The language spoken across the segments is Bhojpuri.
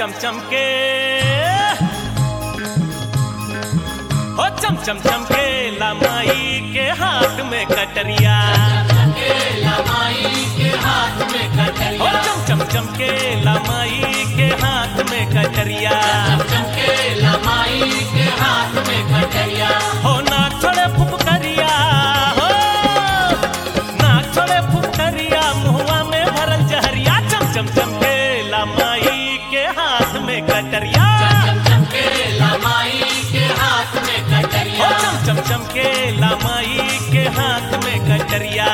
चम चम के हो चम चम चम के लमाई के हाथ में कटरिया हो चम चम चम के लमाई के हाथ में कटरिया हो नाक छोड़े फुफकरिया हो नाक छोड़े फुफकरिया मुहुआ में भरल जहरिया चम चम चम के लमाई के हाथ में कटरिया हो चम चम चम के लमाई के हाथ में कटरिया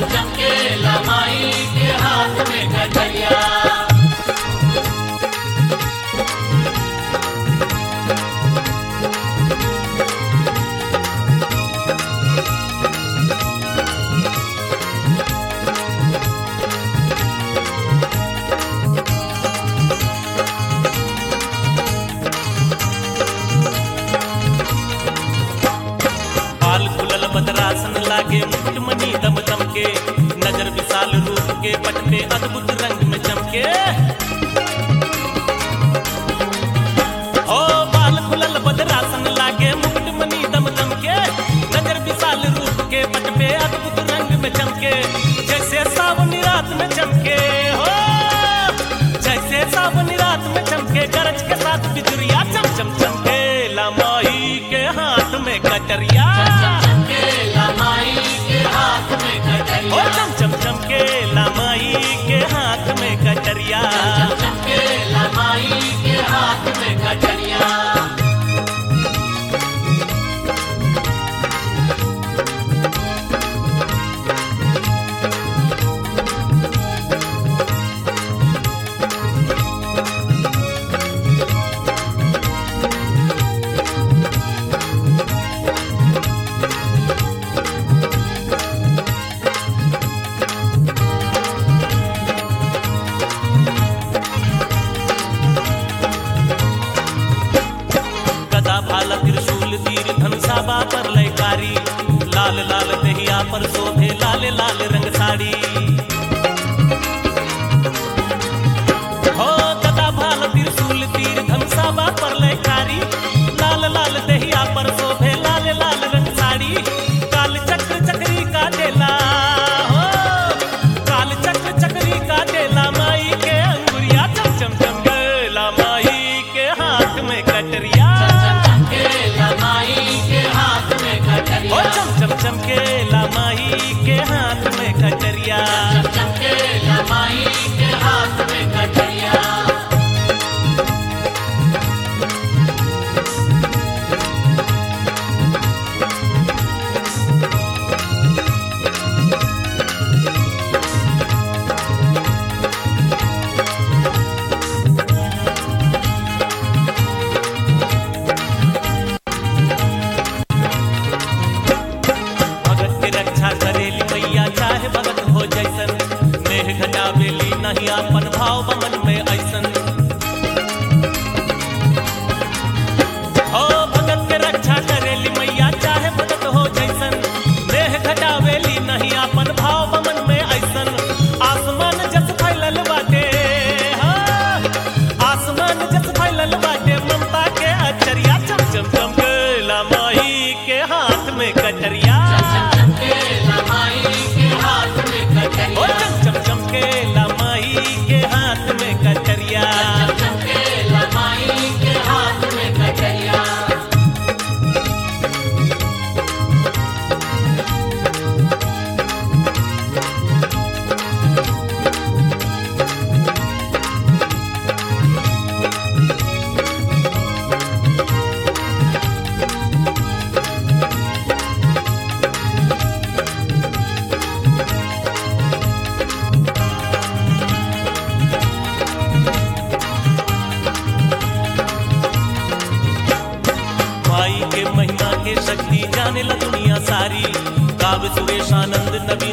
बाल खुलल बदरासन लागे मुकुट मणि दम दम के नजर विशाल रूप के पट पे अद्भुत रंग में चमके ओ बाल खुलल बदरासन लागे मुकुट मणि दम दम के नजर विशाल रूप के पट पे अद्भुत रंग में चमके जैसे सावनी रात में चमके हो जैसे सावनी रात में चमके गरज के साथ बिजुरिया चम चम चमके लमाई के हाथ में कटरिया ओ चम चम चम के लमाई के हाथ में कटरिया गदा भाला त्रिशूल तीर धनुषा पर लयकारी लाल लाल दहिया पर शोभे लाल लाल रंग साड़ी हो गदा भाला त्रिशूल तीर धनुषा पर लयकारी लाल लाल दहिया पर शोभे लाल लाल रंग साड़ी काल चक्र चक्री का देला हो काल चक्र चक्री का देला माई के अंगुरिया चम चम चम गेला माई के हाथ में कटरिया ओ चम चम चम के लमाई के हाथ में कटरिया भगत के रक्षा करेली मैया चाहे भगत हो जैसन नेह घटावेली नहीं अपन भाव बमन में ऐसन हो भगत के रक्षा करेली मैया चाहे भगत हो जैसन नेह घटावेली नहीं अपन भाव बमन में ऐसन आसमान जस फैलल बाटे हो आसमान जस फैलल बाटे ममता के अचरिया चम चम चम गेला माई के हाथ में कटरिया ओ चम चम चम के लमाई के हाथ में कटरिया माई के महिमा के शक्ति जाने ला दुनिया सारी काव्य सुरेश आनंद नबी